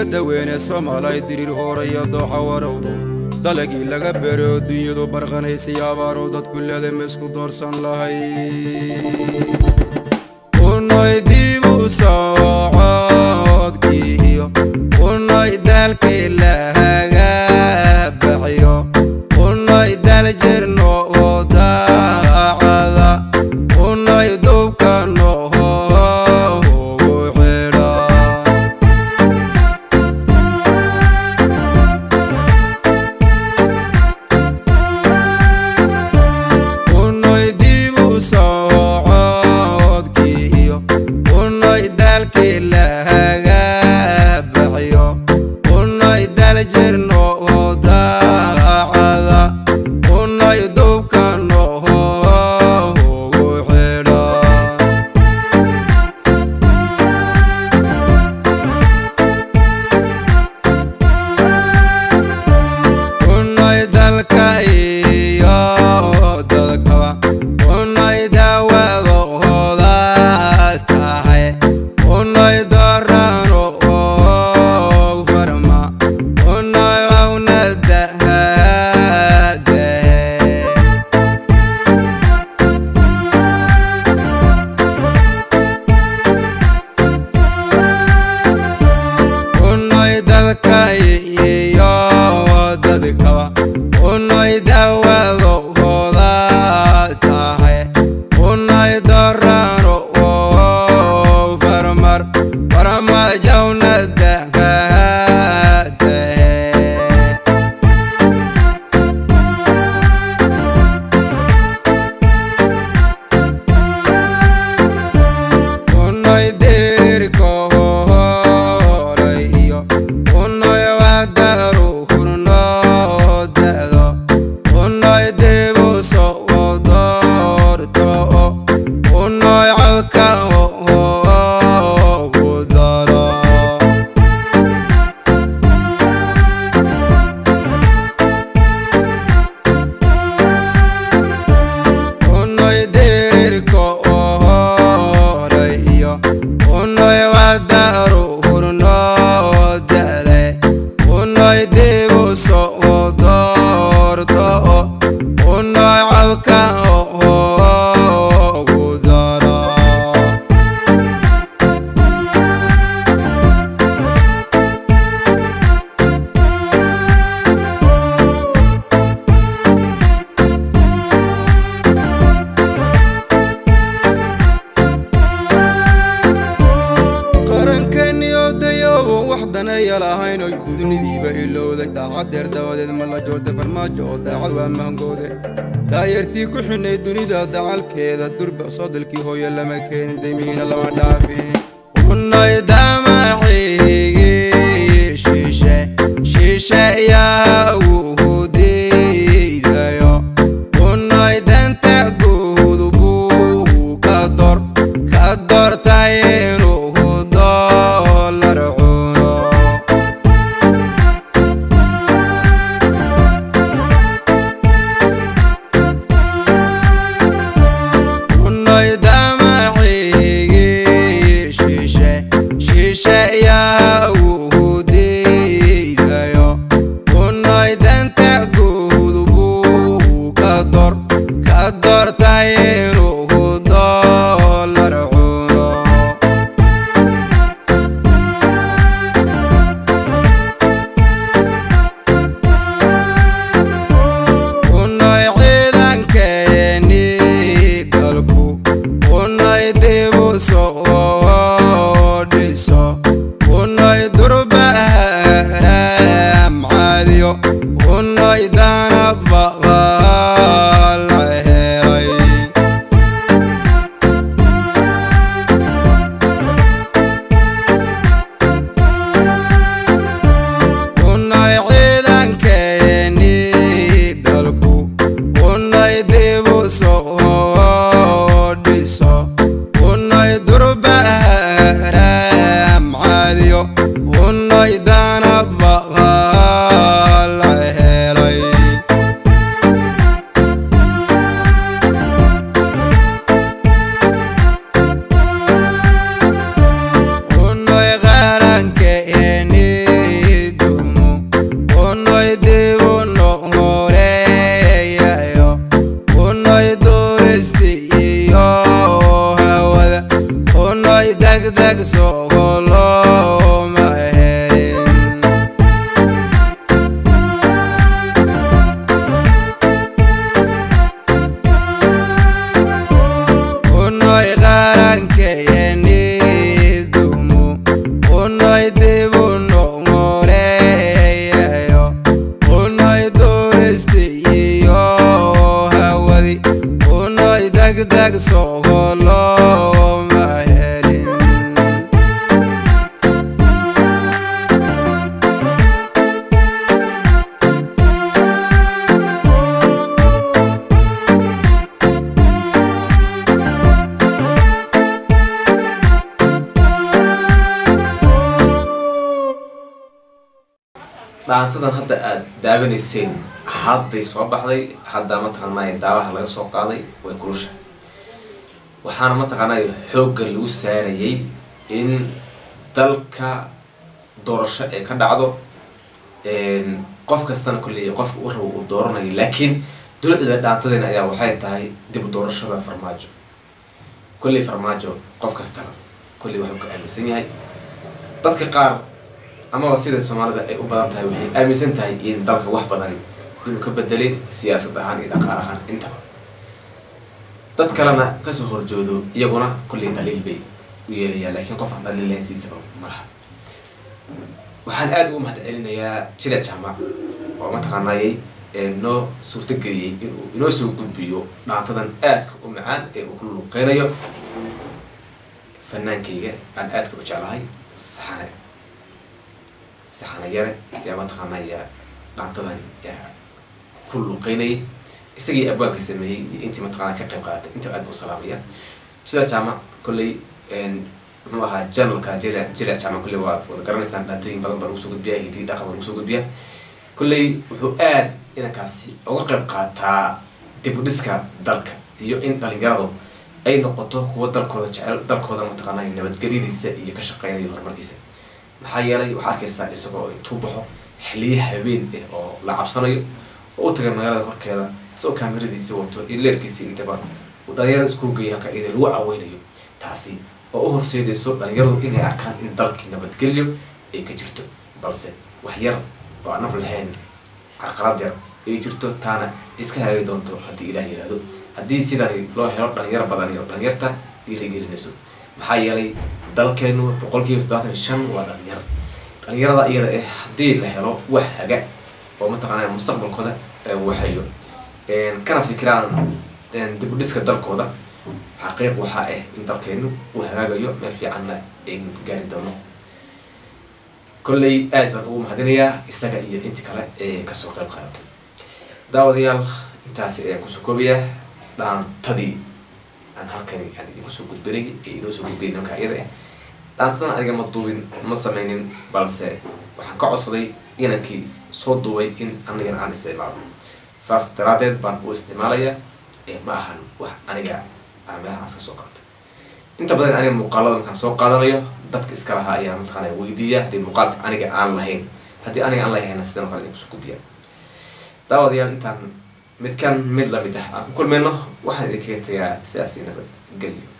badda weyne soomaalay diriir hooraya dooxa warowdo dalagii laga bero dunyadu barqanaysay abaaro dadku leedama isku doorsan lahay unoy dibu socodkiiyo unoy dalkii lahaga baxiyo unoy dal jirno oo daacada unoy dubka noho ugu xidha unoy dibu socodkiiyo unoy dalkii lahaga baxiyo unoy dal jirno oo daacada unoy dubka noho ugu xidha unoy dalka iyo dadkaba unoy dawadooda tahay unoy dorano oo farma unoy awnadahade unoy dalka iyo dadkaba unoy dawadooda tahay unoy dorano oo farmar farmajawnadahade unoy deriko horay iyo unoy wadaru hurno dado unoy debu socodorto unoy codka gudalo unoy deriko horay iyo unoy wadaru hurno dade unoy debu socodorto unoy codka gudalo qarankeeniyo dayoobo wax danaya lahayn oy dudnidiiba ilowday daacadeer dabadeed ma la joorta farmaajo oo daacad waa mahangoode daayartii ku xidhnay dunida dacalkeeda durba sodolkii hooyo lama keenin daymiina lama dhaafin unay damaxigi shiishe shiishe yaa uu diidayo unay danta guud buu ka dor ka dortay inuu doolar cuno unoy damaxigi shiishe shiishe degdeg sogo looma helin unoy qarankeeni dumo unoy dibu nomoleeyayo unoy duuristi iyo hawadi unoy degdeg sogo looma helin dhaantadan hadda aada daawanayseen hadday soo baxday hadda mataqaanay daawaha laga soo qaaday way kulusha waxaana mataqaanay xoogga lagu saarayay in dalka doorasho ee ka dhacdo qof kastana kolley qofka u rabo uu dooranayo laakiin dulucda dhaantadeena ayaa waxay tahay dib u doorashada farmaajo kolley farmaajo qof kastana kolley waxuu ka aaminsan yahay dadka qaar amaba sida soomaalida ay u badan tahay waxay aaminsan tahay in dalka wax badani inuu ka bedelay siyaasad ahaan iyo dhaqaal ahaan intaba dad kalena kasoo horjoodo iyaguna kolley dhaliil bay u yeelayaan laakiin qof aan dhaliil lahayn siisaba malaha waxaan aada ugu mahad celinayaa jila jaamac oo mataqaanayay noo suurtageliyey inuu inoo soo gudbiyo dhaantadan aadka u macaan ee uu ku luuqeynayo fanaankayga aan aadka u jeclahay saxane saxana yare yaa mataqaanaya dhaantadani yaa ku luuqeynayay isagii abwaanka sameeyey iyo intii mataqaana ka qayb qaadatay inta aad buu salaamaya jila jaamac kolley muxuu ahaa janalka jila jila jaamac kolley waad wada garanaysaan dhaantooyin badan baa lagu soo gudbiya hidii dhaqan baa lagu soo gudbiya kolley wuxuu aad inankaasi uga qayb qaataa dib u dhiska dalka iyo in dhalinyaradu ay noqoto kuwa dalkooda jecel dalkooda mataqaanaa nabadgelyadiisa iyo ka shaqeynaya horumarkiisa maxaa yeelay waxaa arkaysaa isagoo intuu baxo xiliye habeen ah oo la cabsanayo oo u tagay magaalada horkeeda isagoo kaamiradiisi wato iyo leerkiisi intaba uu dhalinyarada isku geeya halka iyada lagu caweynayo taasi oo u horseedayso dhalinyaradu inay arkaan in dalkii nabadgelyo ay ka jirto balse wax yar oo aan naf lahayn carqalad yar ay jirto taana iska hagaagi doonto haddii ilaah yihahdo haddii sidani loo helo dhalinyaro badan iyo dhalinyarta dhiirigelinayso maxaa yeelay dalkeenu boqolkiiba toddobaatan iyo shan waa dhalinyaro dhalinyarada iyada eh haddii la helo wax haga oo mataqaanaa mustaqbalkooda waxayo kana fikiraan dib u dhiska dalkooda xaqiiq waxaa ah in dalkeenu uu hagaagayo meel fiicanna aynu gaari doono kolley aad baan ugu mahadinayaa isaga iyo inti kale ee kasoo qayb qaadatay daawadayaal intaasi ayaan kusoo koobayaa dhaantadii aan halkani aan idinku soo gudbinay ee inoo soo gudbiyay nimanka iyada ah dhaantadan aniga ma duubin ma sameynin balse waxaan ka codsaday inankii soo duubay in anigana aan isticmaalo saas daraadeed baan u isticmaalayaa ee ma ahan wax aniga aan meelahaas ka soo qaatay inta badan aniga muuqaalada markaan soo qaadanayo dadka iska lahaa ayaa mataqaana weydiiya haddii muuqaalka aniga aan lahayn haddii aniga aan lahayna sidan kale idinku soo gudbiya daawadayaal intaan midkan mid lamid ah aan ku kulmayno waxaan idinkaga tegaa sidaasi nabad gelyo